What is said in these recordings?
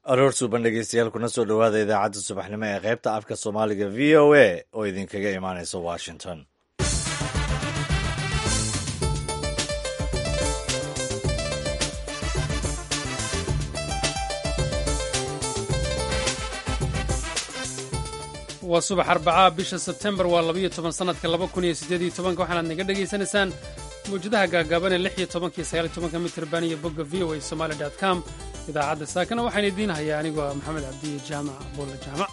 aroor suuban dhegeystayaal kuna soo dhowaada idaacadda subaxnimo ee qaybta afka soomaaliga v o a oo idinkaga imaanaysa washington waa subax arbacaa bisha sebtembar waa labayo toban sannadka laba kun iyo siddeed iyo tobanka waxaanaad naga dhegaysanaysaan mawjadaha gaagaaban ee lix iyo tobanka iyo sagaal iyo tobanka mitirban iyo bogga v o a somaali dot com idaacadda saakana waxaan idiin hayaa anigoo ah maxamed cabdiye jaamac buulla jaamac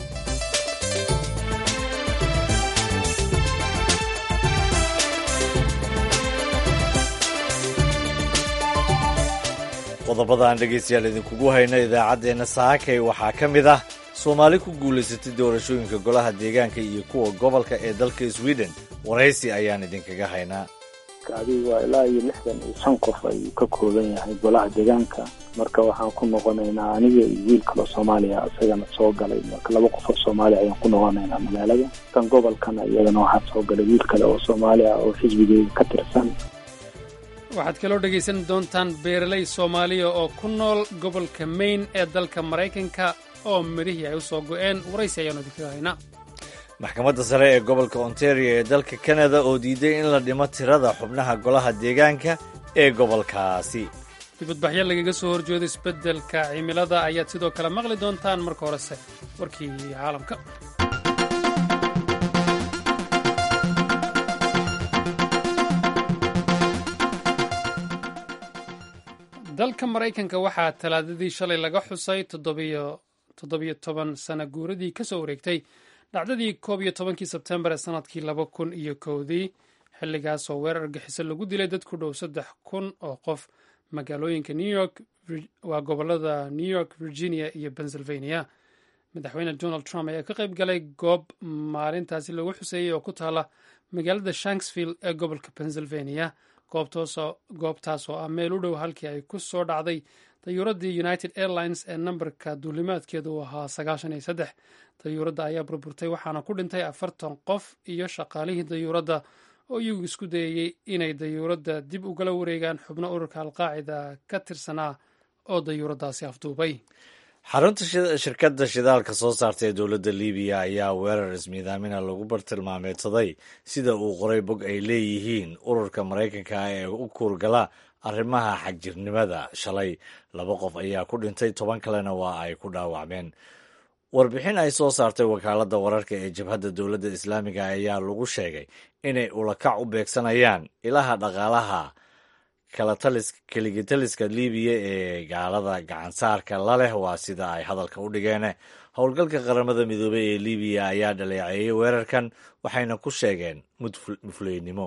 qodobada aan dhegaystayaal idinkugu hayno idaacaddeenna saakay waxaa ka mid ah soomaali ku guulaysatay doorashooyinka golaha deegaanka iyo kuwa gobolka ee dalka sweden waraysi ayaan idinkaga haynaa adigu waa ilaa iyo lixdan iyo shan qof ayuu ka kooban yahay golaha deegaanka marka waxaan ku noqonaynaa aniga iyo wiil kaloo soomaaliya isagana soo galay marka laba qof oo soomaaliya ayaan ku noqonaynaa magaalada kan gobolkana iyadana waxaa soo galay wiil kale oo soomaali ah oo xisbigeyga ka tirsan waxaad kaloo dhegaysan doontaan beeraley soomaaliya oo ku nool gobolka maine ee dalka maraykanka oo midhihii ay u soo go'een waraysi ayaanu idinkaga haynaa maxkamadda sare ee gobolka ontario ee dalka kanada oo diiday in la dhimo tirada xubnaha golaha deegaanka ee gobolkaasi dibadbaxyo lagaga soo horjeedo isbeddelka cimilada ayaad sidoo kale maqli doontaan marka horese warkii caalamka dalka maraykanka waxaa talaadadii shalay laga xusay toddobiyo toban sana guuradii ka soo wareegtay dhacdadii koob iyo tobankii sebtembar ee sanadkii laba kun iyo kowdii xilligaas oo weerar argixiso lagu dilay dad ku dhow saddex kun oo qof magaalooyinka new york waa gobolada new york virginia iyo pennsylvania madaxweyne donald trump ayaa ka qayb galay goob maalintaasi lagu xuseeyey oo ku taala magaalada shanksville ee gobolka pennsylvania goobtaas oo ah meel u dhow halkii ay ku soo dhacday dayuuradii united airlines ee nambarka duulimaadkeedu uu ahaa sagaashan iyo saddex dayuuradda ayaa burburtay waxaana ku dhintay afartan qof iyo shaqaalihii dayuuradda oo iyagu isku dayayey inay dayuuradda dib ugala wareegaan xubno ururka alqaacida ka tirsanaa oo dayuuraddaasi afduubay xarunta shirkadda shidaalka soo saarta ee dowladda libiya ayaa weerar ismiidaamina lagu bartilmaameedsaday sida uu qoray bog ay leeyihiin ururka maraykanka ah ee u kuurgala arrimaha xagjirnimada shalay laba qof ayaa ku dhintay toban kalena waa ay ku dhaawacmeen warbixin ay soo saartay wakaaladda wararka ee jabhadda dowladda islaamiga ayaa lagu sheegay inay ulakac u beegsanayaan ilaha dhaqaalaha keligitaliska libiya ee gaalada gacansaarka la leh waa sida ay hadalka u dhigeen howlgalka qaramada midoobey ee libiya ayaa dhaleeceeyey weerarkan waxayna ku sheegeen mufleynimo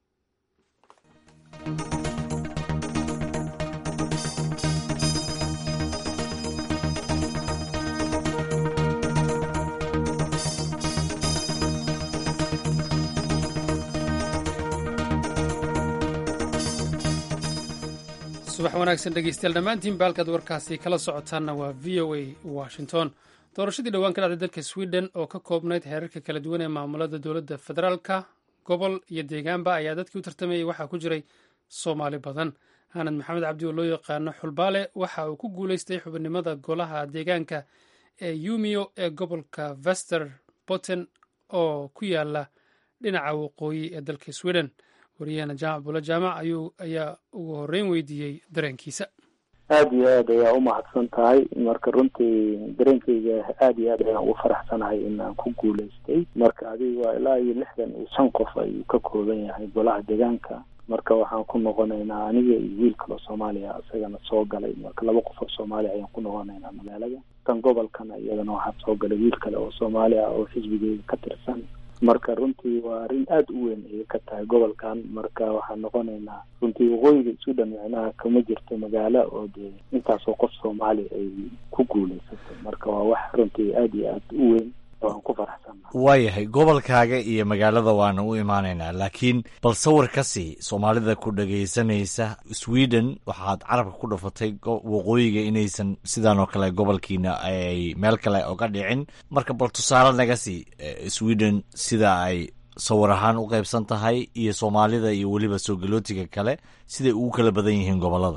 subax wanaagsan dhegeystayaal dhammaantiin baalkaad warkaasi kala socotaanna waa v o a washington doorashadii dhowaan ka dhacday dalka sweden oo ka koobnayd heerarka kala duwan ee maamulada dowladda federaalka gobol iyo deegaanba ayaa dadkii u tartamayay waxaa ku jiray soomaali badan hanad maxamed cabdi oo loo yaqaano xulbaale waxa uu ku guuleystay xubinimada golaha deegaanka ee yumio ee gobolka vester botten oo ku yaala dhinaca waqooyi ee dalka sweden wariyahana jaamac bula jaamac ayuu ayaa ugu horreyn weydiiyey dareenkiisa aada iyo aad ayaa umahadsan tahay marka runtii dareenkeyga aada iyo aad ayaan ugu faraxsanahay inaan ku guulaystay marka adigu waa ilaa iyo lixdan iyo shan qof ayuu ka kooban yahay golaha deegaanka marka waxaan ku noqonaynaa aniga iyo wiil kaloo soomaaliya isagana soo galay marka laba qof oo soomaaliya ayaan ku noqonaynaa magaalada kan gobolkana iyadana waxaa soo galay wiil kale oo soomaali ah oo xisbigeyga ka tirsan marka runtii waa arrin aada u weyn ayay ka tahay gobolkan marka waxaan noqonaynaa runtii waqooyiga sweden micnaha kama jirto magaalo oo dee intaasoo qof soomaali ay ku guulaysatay marka waa wax runtii aada iyo aada u weyn oo aan ku faraxsannaha waayahay gobolkaaga iyo magaalada waana u imaanaynaa laakiin bal sawir ka sii soomaalida ku dhagaysanaysa sweden waxaad carabka ku dhafatay waqooyiga inaysan sidaan oo kale gobolkiina ay meel kale oga dhicin marka bal tusaale naga sii sweden sida ay sawir ahaan u qaybsan tahay iyo soomaalida iyo weliba soo galootiga kale siday ugu kala badan yihiin gobolada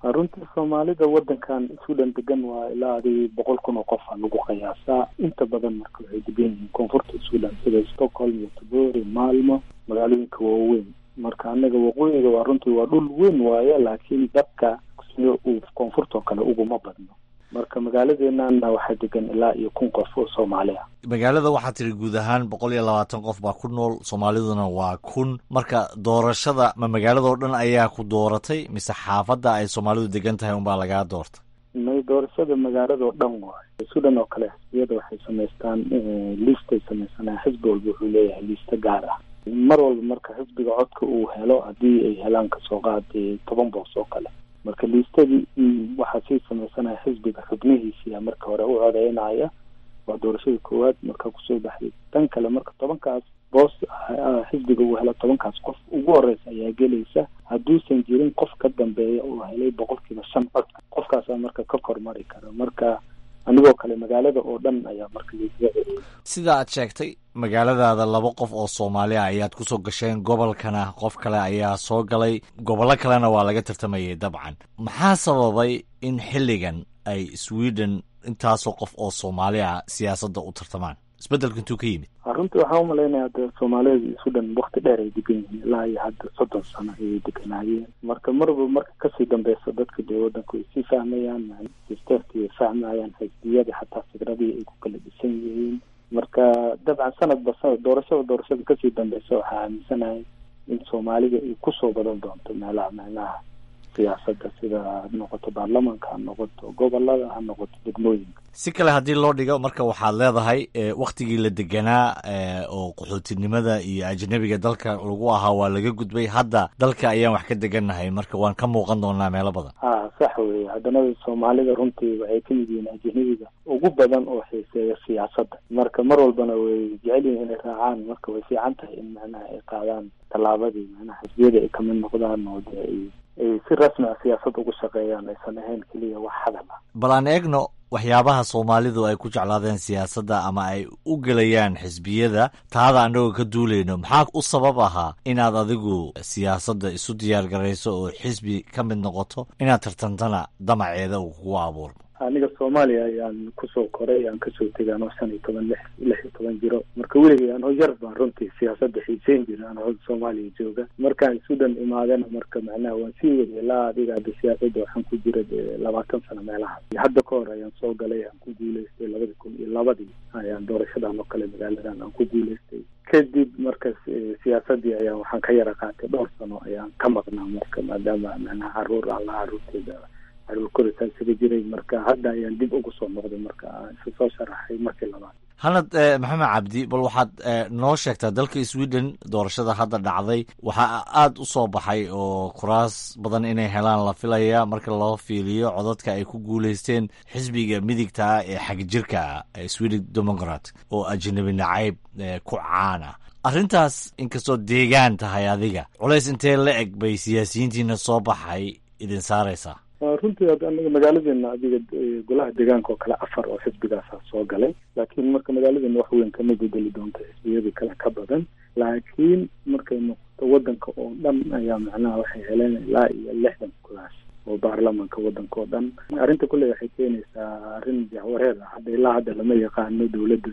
runtii soomaalida wadankan sweden degan waa ilaa adi boqol kun oo qofa lagu qiyaasaa inta badan marka waxay degan yihiin koonfurta sweden sida stockholm iyo tobori maalmo magaalooyinka waaweyn marka anaga waqooyiga waa runtii waa dhul weyn waaye laakiin dadka sida uu koonfurtoo kale uguma badno marka magaaladeenana waxaa degan ilaa iyo kun qof oo soomaali ah magaalada waxaa tiri guud ahaan boqol iyo labaatan qof baa ku nool soomaaliduna waa kun marka doorashada ma magaalada oo dhan ayaa ku dooratay mise xaafadda ay soomaalidu degan tahay unbaa lagaa doortay may doorashada magaalada oo dhan waayo sudan oo kale xisbiyada waxay samaystaan liistay samaysanaa xisbi walba wuxuu leeyahay liista gaar ah mar walba marka xisbiga codka uu helo haddii ay helaan kasoo qaada toban boos oo kale marka liistadii waxaa sii samaysanaya xisbiga xubnihiisiya marka hore u codeynaya waa doorashada koowaad markaa kusoo baxday tan kale marka tobankaas boos xisbiga uu helo tobankaas qof ugu horeysa ayaa gelaysa hadduusan jirin qof ka dambeeya oo helay boqolkiiba shan cod qofkaasaa marka ka kormari kara marka anigoo kale magaalada oo dhan ayaa marka liisada sida aad sheegtay magaaladaada laba qof oo soomaali ah ayaad kusoo gasheen gobolkana qof kale ayaa soo galay gobollo kalena waa laga tartamayay dabcan maxaa sababay in xilligan ay sweden intaasoo qof oo soomaali ah siyaasadda u tartamaan isbeddelka intuu ka yimid runtii waxaan umalaynaya hadda soomaalida sweden wakti dheer ay degan yihiin ilaa iyo hadda soddon sano ayay deganaayeen marka marba marka kasii dambeysa dadka dee wadanku ay sii fahmayaan sisteerkii ay fahmayaan xisbiyadii xataa fikradii ay ku kala dhisan yihiin marka dabcan sanadba sanad doorashada doorashada kasii dambeysa waxaa aaminsanahay in soomaalida ay kusoo badan doonto meelaha meelaha siyaasadda sida ha noqoto baarlamaanka ha noqoto gobolada ha noqoto degmooyinka si kale haddii loo dhigo marka waxaad leedahay waktigii la deganaa oo qaxootinimada iyo ajnabiga dalka lagu ahaa waa laga gudbay hadda dalka ayaan wax ka degannahay marka waan ka muuqan doonaa meelo badan ha sax weye haddana soomaalida runtii waxay ka mid yihiin ajnabiga ugu badan oo xiiseeya siyaasadda marka mar walbana way jecel yihin inay raacaan marka way fiican tahay in macnaha ay qaadaan tallaabadii macnaha xisbiyada ay kamid noqdaan oo dee ay ay si rasmi ah siyaasad ugu shaqeeyaan aysan ahayn keliya wax hadal ah bal aan eegno waxyaabaha soomaalidu ay ku jeclaadeen siyaasadda ama ay u gelayaan xisbiyada taada annagoo ka duulayno maxaa u sabab ahaa inaad adigu siyaasadda isu diyaar garayso oo xisbi ka mid noqoto inaad tartantana damaceeda uu kugu abuurmo aniga soomaaliya ayaan kusoo koray aan kasoo tegay anoo shan iyo toban lix lix iyo toban jiro marka weligay anoo yar baan runtii siyaasadda xiiseyn jira anoo soomaaliya jooga markaan sudan imaadana marka macnaha waan sii waday ilaa adiga hadda siyaasadda waxaan ku jira dee labaatan sano meelahaas hadda ka hor ayaan soo galay aan ku guuleystay labadi kun iyo labadii ayaan doorashadan oo kale magaaladan aan ku guuleystay kadib marka siyaasadii ayaan waxaan ka yara qaatay dhowr sano ayaan ka maqnaa marka maadaama macnaha caruur alla caruurteeda caruur korisaa isaga jiray marka hadda ayaan dib ugu soo noqday marka isu soo sharaxay markii labaad hanad maxamed cabdi bal waxaad noo sheegtaa dalka sweden doorashada hadda dhacday waxaa aada u soo baxay oo kuraas badan inay helaan la filaya marka loo fiiliyo codadka ay ku guuleysteen xisbiga midigta ah ee xagjirka ah ee sweden democrat oo ajnabi nacayb ku caana arrintaas inkastoo deegaan tahay adiga culays intee la eg bay siyaasiyiintiina soo baxay idin saaraysaa runtii aniga magaaladeena adiga golaha deegaanka oo kale afar oo xisbigaasa soo galay laakiin marka magaaladeena wax weyn kama bedeli doonto xisbiyadii kale ka badan laakiin markay noqoto wadanka oo dhan ayaa macnaha waxay heleen ilaa iyo lixdan kulaas oo baarlamanka wadanka oo dhan arrinta kulley waxay keenaysaa arrin jahwareer ah hadda ilaa hadda lama yaqaano dowladda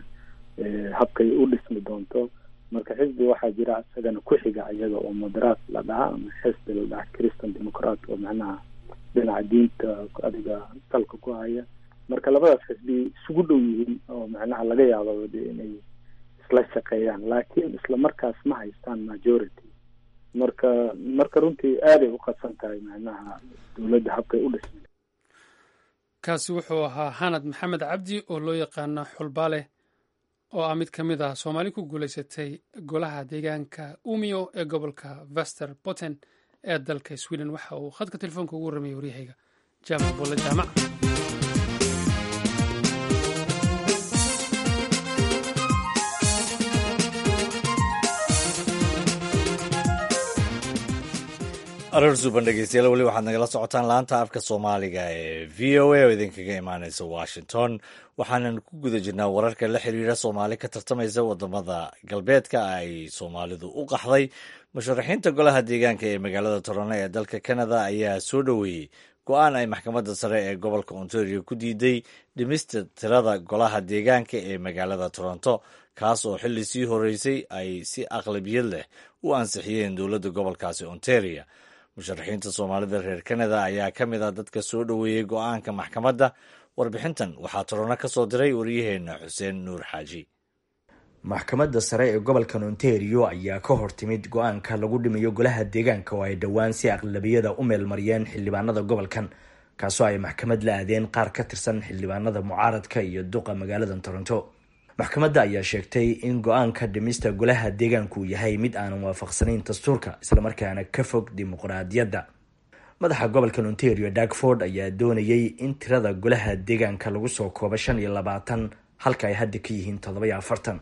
habkay u dhismi doonto marka xisbi waxaa jira isagana ku xiga iyaga oo moderaat la dhaha ama xisbi la dhaha christian democrat oo macnaha dhinaca diinta adiga salka ku haya marka labadaas xisbi isugu dhow yihiin oo macnaha laga yaabo de inay isla shaqeeyaan laakiin isla markaas ma haystaan majority marka marka runtii aaday u qadsan tahay macnaha dowladda habkay u dhismay kaasi wuxuu ahaa xanad maxamed cabdi oo loo yaqaano xulbaale oo ah mid ka mid ah soomaali ku guulaysatay golaha deegaanka umio ee gobolka vester botten ee dalka sweden waxa uu khadka telefoonka ugu warramiyay waryahayga jaamac bolle jaamac aroor suuban dhegeystayaal weli waxaad nagala socotaan laanta afka soomaaliga ee v o a oo idinkaga imaaneysa washington waxaanan ku guda jirnaa wararka la xiriira soomaali ka tartamaysa wadamada galbeedka ay soomaalidu u qaxday musharaxiinta golaha deegaanka ee magaalada toronto ee dalka canada ayaa soo dhoweeyey go-aan ay maxkamadda sare ee gobolka ontario ku diiday dhimista tirada golaha deegaanka ee magaalada toronto kaas oo xilli sii horeysay ay si aqlabiyad leh u ansixiyeen dowladda gobolkaasi ontario musharaxiinta soomaalida reer kanada ayaa ka mid ah dadka soo dhoweeyey go-aanka maxkamadda warbixintan waxaa torono ka soo diray waryaheena xuseen nuur xaaji maxkamadda sare ee gobolkan ontario ayaa ka hor timid go-aanka lagu dhimayo golaha deegaanka oo ay dhowaan si aqlabiyada u meelmariyeen xildhibaanada gobolkan kaasoo ay maxkamad la aadeen qaar ka tirsan xildhibaanada mucaaradka iyo duqa magaalada toronto maxkamadda ayaa sheegtay in go-aanka dhimista golaha deegaanku uu yahay mid aanan waafaqsanayn dastuurka islamarkaana ka fog dimuqraadiyadda madaxa gobolkan ontario darkford ayaa doonayay in tirada golaha deegaanka lagu soo koobo shan iyo labaatan halka ay hadda ka yihiin toddobayo afartan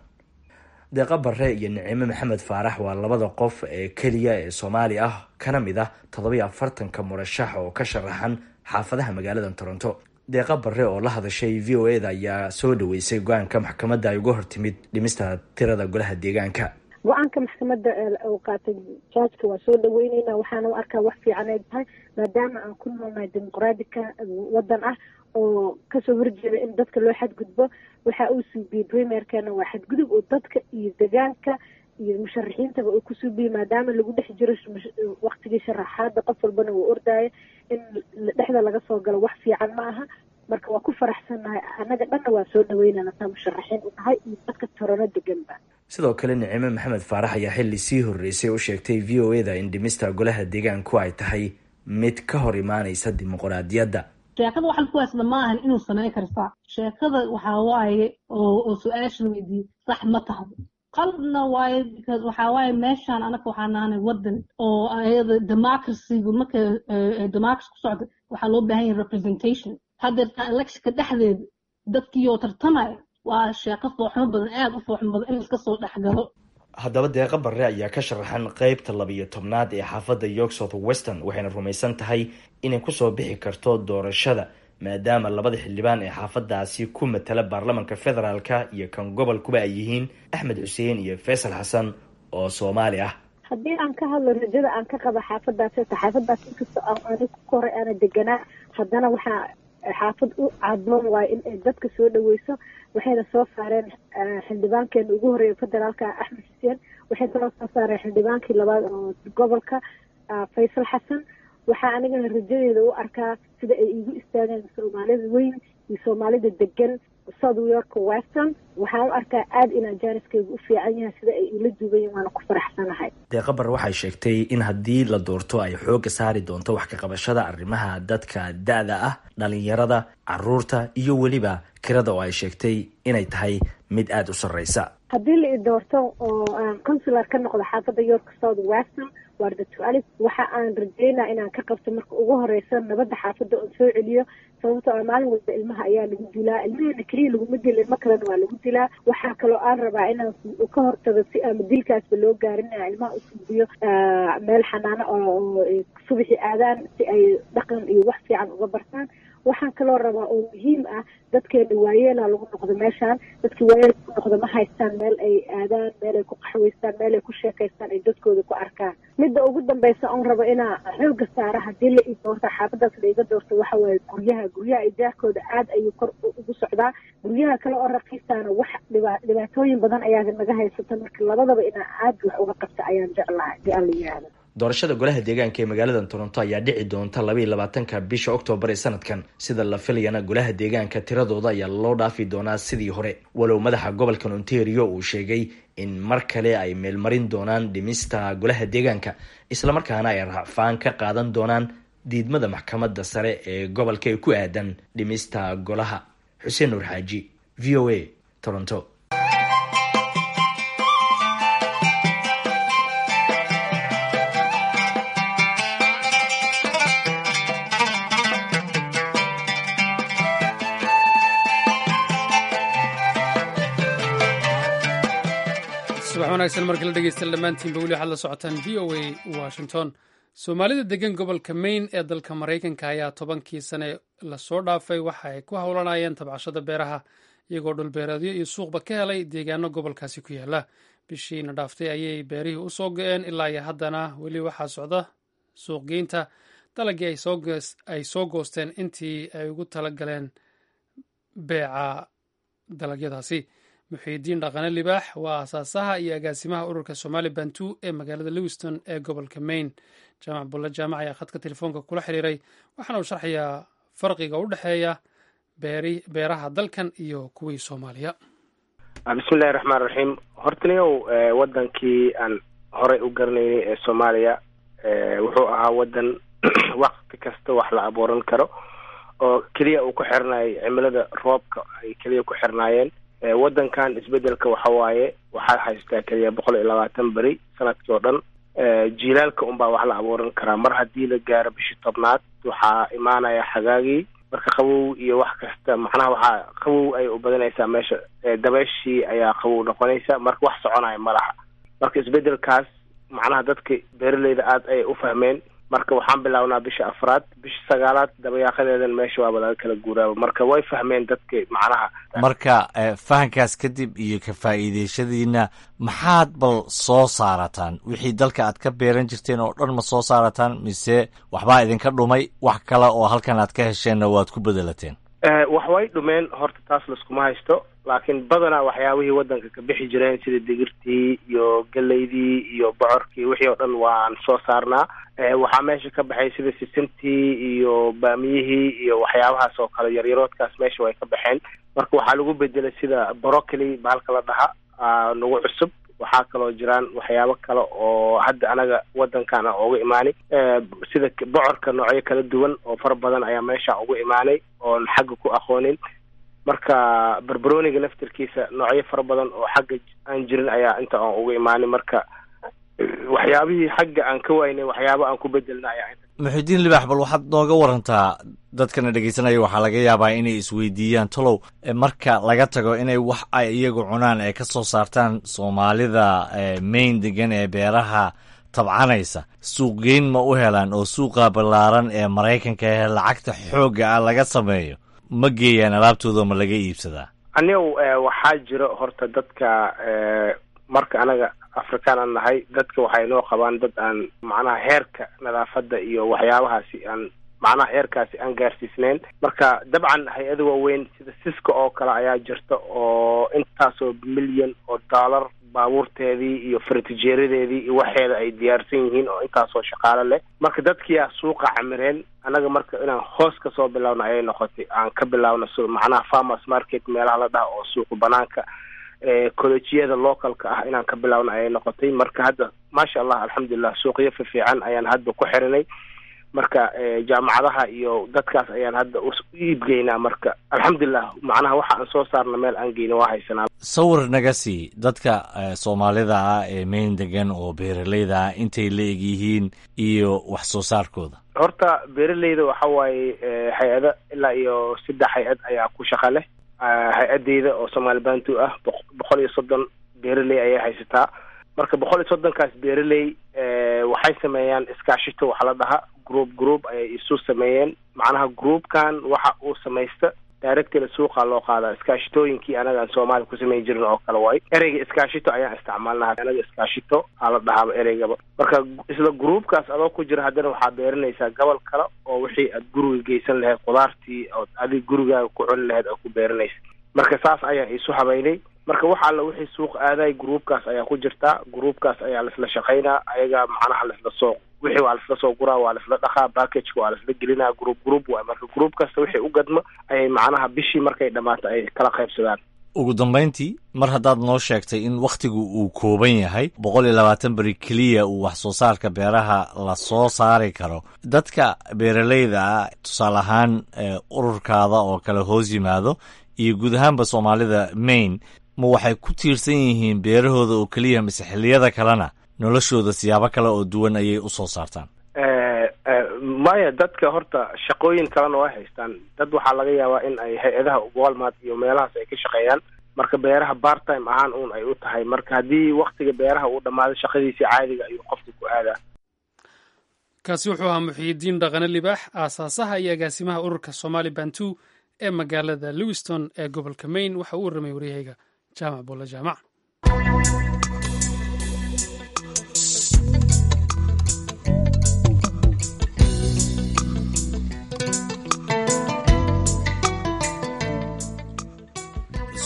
deeqa bare iyo nicimo maxamed faarax waa labada qof ee keliya ee soomaali ah kana mid ah toddobayo afartanka murashax oo ka sharaxan xaafadaha magaalada toronto deeqa bare oo la hadashay v o eda ayaa soo dhaweysay go-aanka maxkamadda ay uga hortimid dhimista tirada golaha deegaanka go-aanka maxkamadda uu qaatay jaajka waa soo dhaweyneyna waxaana u arkaa wax fiican ay tahay maadaama aan ku noolnahay dimuqraadika wadan ah oo kasoo horjeeda in dadka loo xadgudbo waxa uu suubiyey primerkana waa xadgudub oo dadka iyo degaanka iyo musharaxiintaba uu ku suubiyey maadaama lagu dhex jiro waktigii sharaxaada qof walbana uu ordaayo in dhexda laga soo galo wax fiican ma aha marka waa ku faraxsannahay annaga dhanna waa soo dhaweynana taa musharaxiin u nahay iyo dadka torono deganba sidoo kale nicimo maxamed faarax ayaa xilli sii horreysay u sheegtay v o eda in dhimista golaha deegaanku ay tahay mid ka hor imaanaysa dimuqraadiyadda sheekada waxa laku haysada ma ahan inuu sameyn karta sheekada waxaa waaye oo su-aasha weydiiyey sax ma tahdo qalabna waaye because waxaa waaye meeshaan anaka waxaa nahanay wadan oo ayada democracygu marka democracy ku socda waxaa loo baahan yahay representation haddeertaa electionka dhexdeeda dadkiioo tartamaya waa sheeko fooxmo badan aada u fooxmo badan in laiska soo dhexgalo haddaba deeqa barre ayaa ka sharaxan qeybta labiyo tobnaad ee xaafadda york south western waxayna rumaysan tahay inay kusoo bixi karto doorashada maadaama labada xildhibaan ee xaafadaasi ku matala baarlamanka federaalka iyo kan gobolkuba ay yihiin axmed xuseen iyo faysal xasan oo soomaali ah haddii aan ka hadlo rajada aan ka qaba xaafadaas ta xaafadaas inkastoo ani ku koray aana deganaa haddana waxaa xaafad u cadmoon waayo in ay dadka soo dhaweyso waxayna soo saareen xildhibaankeena ugu horeeya federaalka axmed xuseen waxay kaloo soo saareen xildhibaankii labaad oo gobolka faysal xasan waxaa anigana rajadeeda u arkaa sida ay igu istaageen soomaalida weyn iyo soomaalida degan south york western waxaan u arkaa aada in ajaaniskaygu u fiican yahay sida ay ila duubayen waana ku faraxsanahay deeqa bar waxay sheegtay in haddii la doorto ay xoogga saari doonto wax ka qabashada arrimaha dadka da-da ah dhalinyarada caruurta iyo weliba kirada oo ay sheegtay inay tahay mid aada u sarreysa haddii la i doorto oo aan consular ka noqdo xaafadda york south western waarda tualif waxa aan rajeynaa inaan ka qabto marka ugu horeysa nabadda xaafadda oon soo celiyo sababtoo a maalin walba ilmaha ayaa lagu dilaa ilmahana keliya laguma dila ilmo kalena waa lagu dilaa waxaa kaloo aan rabaa inaan ka hortago si ama dilkaasba loo gaarin inaan ilmaha usuubiyo meel xanaano oo subaxi aadaan si ay dhaqan iyo wax fiican uga bartaan waxaan kaloo rabaa oo muhiim ah dadkeena waayeela lagu noqdo meeshaan dadkii waayeel ku noqdo ma haystaan meel ay aadaan meel ay ku qaxwaystaan meel ay ku sheekaystaan ay dadkooda ku arkaan midda ugu dambeysa oon rabo inaa xooga saara haddii la i doorto xaafadaas la iga doorto waxa waaye guryaha guryaha ijaarkooda aada ayuu kor ugu socdaa guryaha kale oo raqiistaana wax dhiba dhibaatooyin badan ayaa naga haysata marka labadaba inaa aada wax uga qabta ayaan jeclahay hadii aan la yihahdo doorashada golaha deegaanka ee magaalada toronto ayaa dhici doonta labaiyo labaatanka bisha oktoobar ee sanadkan sida la filayana golaha deegaanka tiradooda ayaa loo dhaafi doonaa sidii hore walow madaxa gobolkan ontario uu sheegay in mar kale ay meelmarin doonaan dhimista golaha deegaanka islamarkaana ay racfaan ka qaadan doonaan diidmada maxkamadda sare ee gobolka ee ku aadan dhimista golaha xuseen nuur xaaji v o a toronto subax wanaagsan markii la dhegeysta dhammaantiinba weli waxaad la socotaan v o a washington soomaalida degan gobolka maine ee dalka maraykanka ayaa tobankii sane lasoo dhaafay waxa ay ku howlanayeen tabcashada beeraha iyagoo dhulbeereedyo iyo suuqba ka helay deegaano gobolkaasi ku yaala bishiina dhaaftay ayay beerihii usoo go-een ilaa iyo haddana weli waxaa socda suuqgeynta dalagii ay soo goosteen intii ay ugu talagaleen beeca dalagyadaasi muxiidiin dhaqane libaax waa aasaasaha iyo agaasimaha ururka somaali bantu ee magaalada lewiston ee gobolka maine jaamac bulle jaamac ayaa khadka telefoonka kula xiriiray waxaana uu sharxayaa farqiga u dhexeeya beeraha dalkan iyo kuwii soomaaliya bismillahi raxmaan raxiim hortaniyow wadankii aan horey u garanaynay ee soomaaliya wuxuu ahaa wadan wakti kasta wax la abuuran karo oo keliya uu ku xirnaayay cimilada roobka ay keliya ku xirnaayeen wadankan isbedelka waxa waaye waxaa haystaa keliya boqol iyo labaatan beri sanadkii oo dhan jiilaalka unbaa wax la abuuran karaa mar haddii la gaaro bishii tobnaad waxaa imaanaya xagaagii marka qabow iyo wax kasta macnaha waxaa qabow ay u badanaysaa meesha dabeeshii ayaa qabow noqonaysa marka wax soconaya ma laha marka isbedelkaas macnaha dadka beeraleyda aada ayay u fahmeen marka waxaan bilaabnaa bisha afraad bisha sagaalaad dabayaaqadeedan meesha waaba laga kala guuraaba marka way fahmeen dadka macnaha marka fahankaas kadib iyo ka faa'iideeshadiina maxaad bal soo saarataan wixii dalka aad ka beeran jirteen oo dhan ma soo saarataan mise waxbaa idinka dhumay wax kale oo halkan aad ka hesheenna waad ku bedelateen wax way dhumeen horta taas laskuma haysto laakiin badanaa waxyaabihii wadanka ka bixi jireen sida digirtii iyo geleydii iyo bocorkii wixii oo dhan waan soo saarnaa waxaa meesha ka baxay sida sisintii iyo baamiyihii iyo waxyaabahaas oo kale yaryaroodkaas meesha way ka baxeen marka waxaa lagu bedelay sida brocoli bahalka la dhaha nagu cusub waxaa kaloo jiraan waxyaabo kale oo hadda anaga wadankan a uga imaanay sida bocorka noocyo kala duwan oo fara badan ayaa meesha uga imaanay oon xagga ku aqoonin marka barbaroniga laftirkiisa noocyo fara badan oo xagga aan jirin ayaa inta aan uga imaanay marka waxyaabihii xagga aan ka waynay waxyaaba aan ku bedelna ayaa muxidiin libaax bal waxaad nooga warantaa dadkana dhegeysanaya waxaa laga yaabaa inay isweydiiyaan tolow marka laga tago inay wax ay iyagu cunaan ay ka soo saartaan soomaalida main degan ee beeraha tabcanaysa suuqgeyn ma u helaan oo suuqa ballaaran ee maraykanka ee lacagta xoogga ah laga sameeyo ma geeyaan alaabtooda ma laga iibsadaa anigu waxaa jiro horta dadka marka anaga afrikaan aan nahay dadka waxay noo qabaan dad aan macnaha heerka nadaafadda iyo waxyaabahaasi aan macnaha heerkaasi aan gaarsiisneyn marka dabcan hay-ada waaweyn sida siska oo kale ayaa jirta oo intaasoo milyan oo dollar baabuurteedii iyo faratijeeradeedii iyo waxeeda ay diyaarsan yihiin oo intaasoo shaqaalo leh marka dadkiyaa suuqa camireen annaga marka inaan hoos ka soo bilaawno ayay noqotay aan ka bilaawno macnaha farmers market meelaha la dhaha oo suuqa banaanka collejiyada localka ah inaan ka bilaawno ayay noqotay marka hadda maasha allah alxamdulilah suuqyo fifiican ayaan hadda ku xirinay marka jaamacadaha iyo dadkaas ayaan hadda u iibgeynaa marka alxamdulilah macnaha waxa aan soo saarna meel aan geyna waa haysanaa sawir naga sii dadka soomaalida ah ee mayn degan oo beeraleyda ah intay la eg yihiin iyo wax soo saarkooda horta beeraleyda waxa waaye hay-ada ilaa iyo saddex hay-ad ayaa ku shaqa leh hay-adeyda oo somaali bantu ah boqol iyo soddon beeraley ayay haysataa marka boqol iyo soddonkaas beeraley waxay sameeyaan iskaashito waxa la dhaha group group ayay isu sameeyeen macnaha groupkan waxa uu samaysta directly suuqa loo qaadaa iskaashitooyinkii anaga aan soomaaliya ku samayn jirin oo kale waayo ereyga iskaashito ayaan isticmaalnaa anaga iskaashito aa la dhahaaba ereygaba marka isla groupkaas adoo ku jira haddana waxaa beeranaysaa gobol kale oo wixii aad guriga geysan lahayd khudaartii ood adig gurigaaga ku cuni lahayd oo ku beeranaysa marka saas ayaan isu habaynay marka wax alla wixii suuq aaday groupkaas ayaa ku jirtaa groupkaas ayaa laisla shaqaynaa ayaga macnaha laisla soo wixii waa laisla soo guraa waa laisla dhaqaa packageka waa laisla gelinaa group group waay marka group kasta wixii u gadmo ayay macnaha bishii markay dhammaato ay kala qaybsadaan ugu dambayntii mar haddaad noo sheegtay in wakhtigu uu kooban yahay boqol iyo labaatan beri keliya uu wax soo saarka beeraha la soo saari karo dadka beeraleyda ah tusaale ahaan ururkaada oo kale hoos yimaado iyo guud ahaanba soomaalida maine ma waxay ku tiirsan yihiin beerahooda oo keliya mise xilliyada kalena noloshooda siyaabo kale oo duwan ayay u soo saartaan maya dadka horta shaqooyin kalena way haystaan dad waxaa laga yaabaa in ay hay-adaha walmart iyo meelahaas ay ka shaqeeyaan marka beeraha part time ahaan uun ay u tahay marka haddii waktiga beeraha uu dhammaado shaqadiisii caadiga ayuu qofka ku aadaa kaasi wuxuu ahaa muxiyidiin dhaqane libaax aasaasaha iyo agaasimaha ururka somaali bantu ee magaalada lewiston ee gobolka maine waxa uu warramay waryahayga jaamac bolle jaamac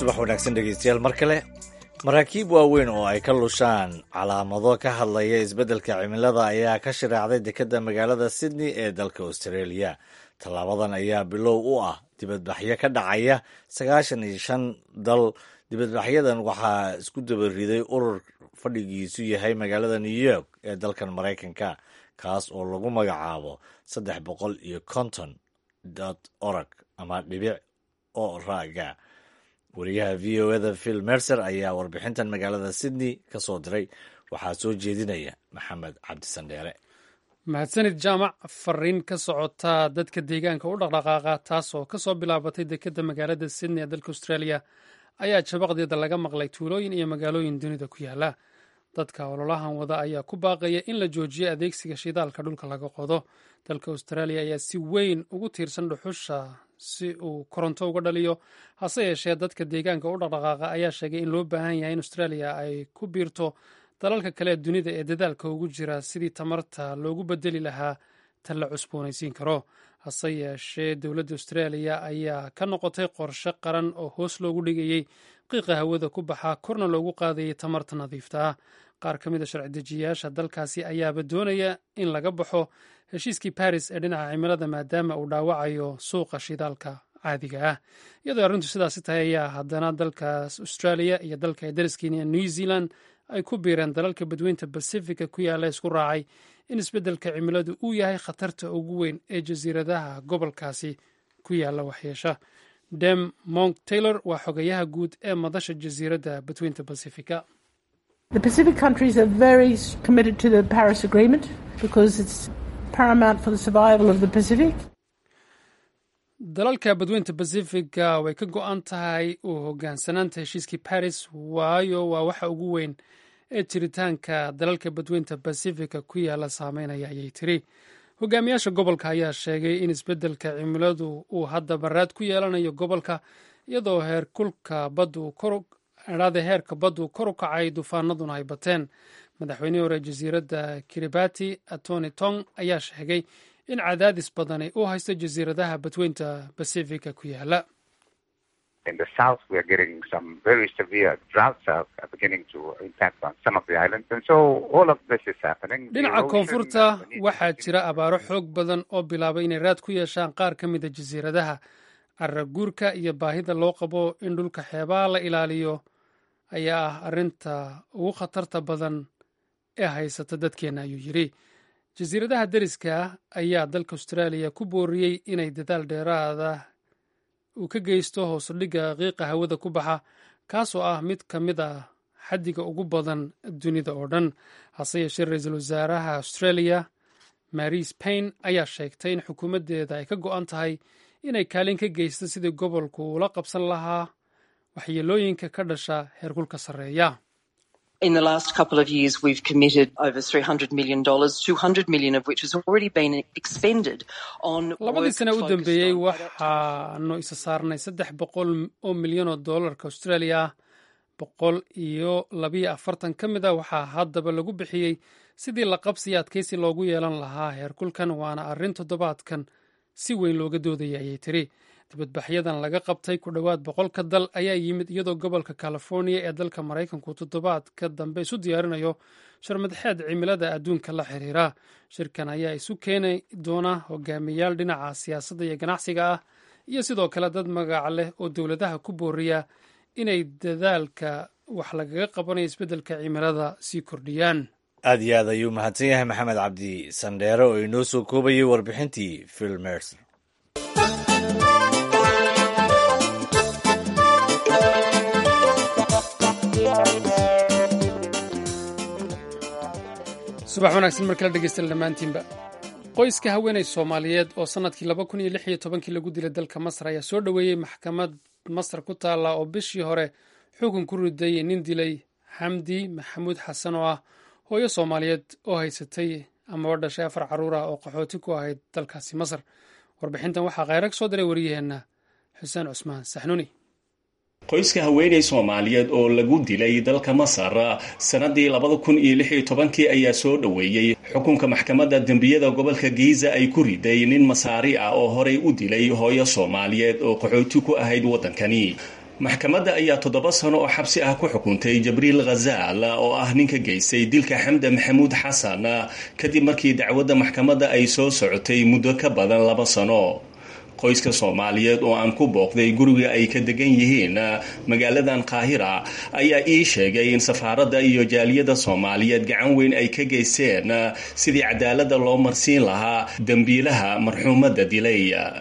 subax wanaagsan dhegeystayaal mar kale maraakiib waaweyn oo ay ka lushaan calaamado ka hadlaya isbeddelka cimilada ayaa ka shiraacday dekedda magaalada sydney ee dalka australia tallaabadan ayaa bilow u ah dibadbaxyo ka dhacaya sagaashan iyo shan dal dibadbaxyadan waxaa isku dabariday urur fadhigiisu yahay magaalada new york ee dalkan maraykanka kaas oo lagu magacaabo saddex boqol iyo konton dot org ama dhibic oo raaga wariyaha v o eda phil mercer ayaa warbixintan magaalada sydney ka soo diray waxaa soo jeedinaya maxamed cabdisandheere mahadsanid jaamac fariin ka socota dadka deegaanka u dhaqdhaqaaqa taasoo ka soo bilaabatay dekedda magaalada sydney ee dalka australia ayaa jabaqdeeda laga maqlay tuulooyin iyo magaalooyin dunida ku yaala dadka ololahan wada ayaa ku baaqaya in la joojiyo adeegsiga shidaalka dhulka laga qodo dalka australia ayaa si weyn ugu tiirsan dhuxusha si uu koronto uga dhaliyo hase yeeshee dadka deegaanka u dhaqdhaqaaqa ayaa sheegay in loo baahan yahay in australia ay ku biirto dalalka kale ee dunida ee dadaalka ugu jira sidii tamarta loogu bedeli lahaa tan la cusboonaysiin karo hase yeeshee dowladda australia ayaa ka noqotay qorshe qaran oo hoos loogu dhigayey qiiqa hawada ku baxaa korna loogu qaadayay tamarta nadiifta ah qaar ka mid a sharci dejiyayaasha dalkaasi ayaaba doonaya in laga baxo heshiiskii baris ee dhinaca cimilada maadaama uu dhaawacayo suuqa shidaalka caadiga ah iyadoo arrintu sidaasi tahay ayaa haddana dalkaas australia iyo dalka ay dariskiina new zealand ay ku biireen dalalka badweynta bacifica ku yaalla isku raacay in isbeddelka cimiladu uu yahay khatarta ugu weyn ee jasiiradaha gobolkaasi ku yaalla waxyeesha dem monk taylor waa xogayaha guud ee madasha jasiiradda badweynta bacifica The Pacific countries are very committed to the Paris Agreement because it's paramount for the survival of the Pacific. dalalka badweynta bacifiga way ka go-an tahay uu hogaansanaanta heshiiskii baris waayo waa waxa ugu weyn ee jiritaanka dalalka badweynta bacifica ku yaala saameynaya ayay tiri hogaamiyaasha gobolka ayaa sheegay in isbeddelka cimiladu uu hadda baraad ku yeelanayo gobolka iyadoo heerkulka baddu adhaada heerka baddu kor u kacay duufaanaduna ay bateen madaxweynihii hore jasiiradda kiribati atoni tong ayaa sheegay in cadaadis badani uu haysto jasiiradaha badweynta bacifica ku yaala dhinaca koonfurta waxaa jira abaaro xoog badan oo bilaabay inay raad ku yeeshaan qaar ka mida jasiiradaha caraguurka iyo baahida loo qabo in dhulka xeebaha la ilaaliyo ayaa ah arrinta ugu khatarta badan ee haysata dadkeenna ayuu yidhi jasiiradaha deriska ayaa dalka austraaliya ku booriyey inay dadaal dheeraada uu ka geysto hoosudhigga qiiqa hawada ku baxa kaasoo ah mid ka mid ah xaddiga ugu badan dunida oo dhan hase yeeshee ra-iisul wasaaraha australia maris paine ayaa sheegtay in xukuumaddeeda ay ka go-an tahay inay kaalin ka geysto sidii gobolku ula qabsan lahaa waxyeelooyinka ka dhasha heerkulka sarreeya In the last couple of years, we've committed over $300 million, $200 million of which has already been expended on labadii sane u dambeeyey waxaanu isa saarnay saddex boqol oo milyan oo doolarka australia ah boqol iyo labiyo afartan ka mid a waxaa haddaba lagu bixiyey sidii la qabsiyo adkaysi loogu yeelan lahaa heerkulkan waana arrin toddobaadkan si weyn looga doodaya ayay tiri dibadbaxyadan laga qabtay ku dhowaad boqolka dal ayaa yimid iyadoo gobolka california ee dalka maraykanku toddobaadka dambe isu diyaarinayo sharmadxeed cimilada adduunka la xiriira shirkan ayaa isu keeni doona hogaamiyaal dhinaca siyaasadda iyo ganacsiga ah iyo sidoo kale dad magac leh oo dowladaha ku booriya inay dadaalka wax lagaga qabanayo isbeddelka cimilada sii kordhiyaan aad iyo aad ayuu mahadsan yahay maxamed cabdi sandheere oo inoo soo koobayay warbixintii phil mercer subax wanaagsan mar kala dhegeystayaal dhammaantiinba qoyska haweeney soomaaliyeed oo sannadkii laba kun iyo lix iyo tobankii lagu dilay dalka masar ayaa soo dhoweeyey maxkamad masar ku taalla oo bishii hore xukun ku riday nin dilay xamdi maxamuud xasan oo ah hooyo soomaaliyeed oo haysatay amaba dhashay afar carruur ah oo qaxooti ku ahayd dalkaasi masar warbixintan waxaa kheyra ka soo diray wariyaheenna xuseen cusmaan saxnuuni qoyska haweeney soomaaliyeed oo lagu dilay dalka masar sanadii labada kun iyo lix iyo tobankii ayaa soo dhoweeyey xukunka maxkamadda dembiyada gobolka giiza ay ku riday nin masaari ah oo horey u dilay hooyo soomaaliyeed oo qaxooti ku ahayd waddankani maxkamadda ayaa toddoba sano oo xabsi ah ku xukuntay jabriil khazaal oo ah ninka geystay dilka xamda maxamuud xasan kadib markii dacwadda maxkamadda ay soo socotay muddo ka badan laba sano qoyska soomaaliyeed oo aan ku booqday guriga ay ka degan yihiin magaaladan qaahira ayaa ii sheegay in safaaradda iyo jaaliyadda soomaaliyeed gacan weyn ay ka geysteen sidii cadaaladda loo marsiin lahaa dembiilaha marxuumadda dilay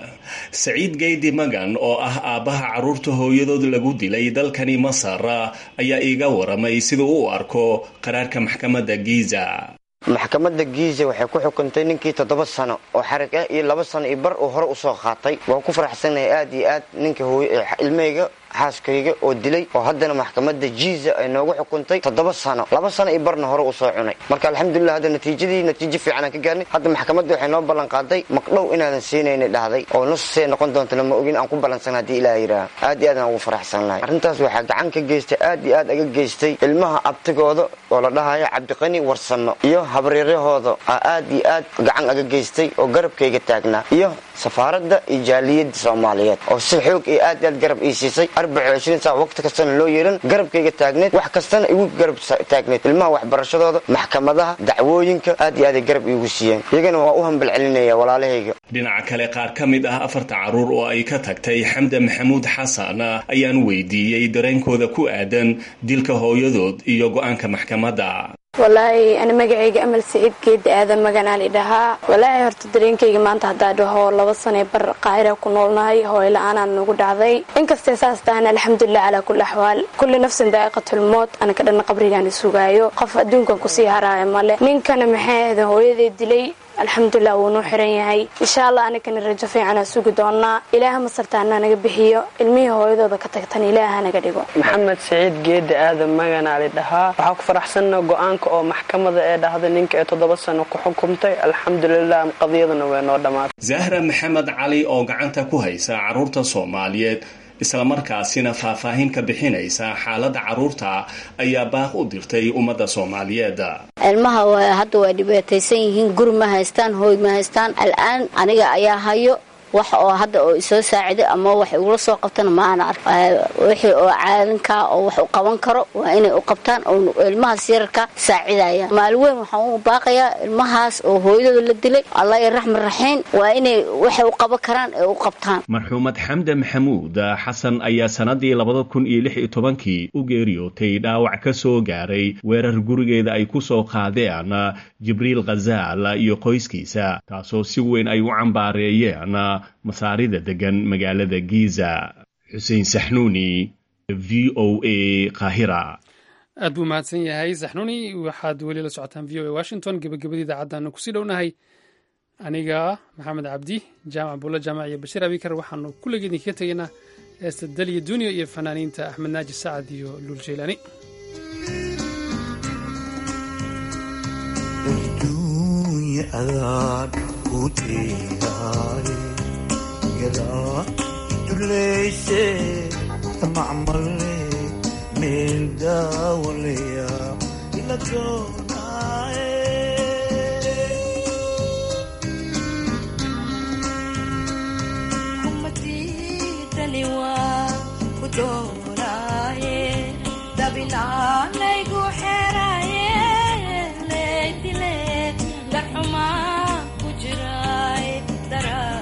saciid geydi magan oo ah aabbaha carruurta hooyadood lagu dilay dalkani masar ayaa iiga waramay siduu u arko qaraarka maxkamadda giiza maxkamadda giiza waxay ku xukuntay ninkii toddoba sano oo xarig ah iyo laba sano iyo bar uu hore usoo qaatay waan ku faraxsanahay aad iyo aad ninka ilmahayga xaaskayga oo dilay oo haddana maxkamadda jiiza ay noogu xukuntay toddoba sano laba sano iyo barna hore usoo cunay marka alxamdulilah hadda natiijadii natiijo fiican aan ka gaarnay hadda maxkamadda waxay noo ballan qaaday maqdhow inaadan siinayna dhahday oo nusee noqon doonta lama ogin aan ku ballansan haddii ilaah yidhaaha aad iyo aad aan ugu faraxsan lahay arrintaas waxaa gacan ka geystay aad iyo aad aga geystay ilmaha abtigooda oo la dhahayo cabdiqani warsamo iyo habaryarahooda aa aad iyo aad gacan aga geystay oo garabkayga taagnaa iyo safaaradda iyo jaaliyadda soomaaliyeed oo si xoog iyo aad iyo aad garab ii siisay saa waqti kastana loo yeeran garabkayga taagneed wax kastana igu garab taagneed ilmaha waxbarashadooda maxkamadaha dacwooyinka aad iyo aaday garab iigu siiyeen iyagana waa u hambal celinaya walaalahayga dhinaca kale qaar ka mid ah afarta carruur oo ay ka tagtay xamda maxamuud xasan ayaan weydiiyey dareenkooda ku aadan dilka hooyadood iyo go-aanka maxkamadda walaahi ani magacayga amal saciid geedi aadan maganaan idhahaa walaahi horta dareenkayga maanta haddaa dhaho laba sanee bar qaahira ku noolnahay hooyla-aanaan nagu dhacday inkastee saas tahan alxamdulilah calaa kulli axwaal kulli nafsin daa'iqatulmood anaka dhanna qabrigaan sugaayo qof adduunkan kusii haraayo male ninkana maxay ahda hooyaday dilay alxamdulilah wuu nuu xiran yahay insha allah anagana rajo fiicanaa sugi doonaa ilaaha masartaana naga bixiyo ilmihii hooyadooda ka tagtan ilaaha naga dhigo maxamed saciid geedi aadan maganaa li dhahaa waxaa ku faraxsanna go-aanka oo maxkamada ee dhahda ninka ee toddoba sano ku xukumtay alxamdulilah qadiyaduna way noo dhammaatay zahra maxamed cali oo gacanta ku haysa carruurta soomaaliyeed islamarkaasina faahfaahin ka bixinaysa xaaladda carruurta ayaa baaq u dirtay ummadda soomaaliyeed ilmaha hadda waa dhibaataysan yihiin guri ma haystaan hooy ma haystaan al'aan aniga ayaa hayo wax oo hadda oo isoo saaciday ama wax igula soo qabtana ma ana ark wixii oo caalinkaa oo wax u qaban karo waa inay u qabtaan oo ilmahaas yararka saacidaya maalin weyn waxaan u baaqayaa ilmahaas oo hooyadooda la dilay allah iyo raxman raxiim waa inay waxay u qaban karaan ee u qabtaan marxuumad xamda maxamuud xasan ayaa sanadii labada kun iyo lix iyo tobankii u geeriyootay dhaawac ka soo gaaray weerar gurigeeda ay ku soo qaadeen jibriil khazaal iyo qoyskiisa taasoo si weyn ay u cambaareeyeen masaarida degan magaalada giza xuseen saxnuuni v o a qaahira aad buu mahadsan yahay saxnuuni waxaad weli la socotaan v o a washington gebagabadii idaacaddaanu kusii dhownahay aniga maxamed cabdi jaamac buulla jaamac iyo bashiir abikar waxaanu kulligii idinkaga tegaynaa heesta daliya duniya iyo fanaaniinta axmed naaji sacad iyo luul jeylaani duleyse macmale meel daawalaya ila doonaaye kumadidaliwa ku doonaaye dabilaanaygu xeraye leydile darxumaa ku jiraay daraa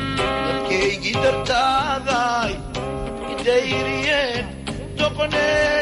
dadkaygii dartaaday idayriyeen doqonee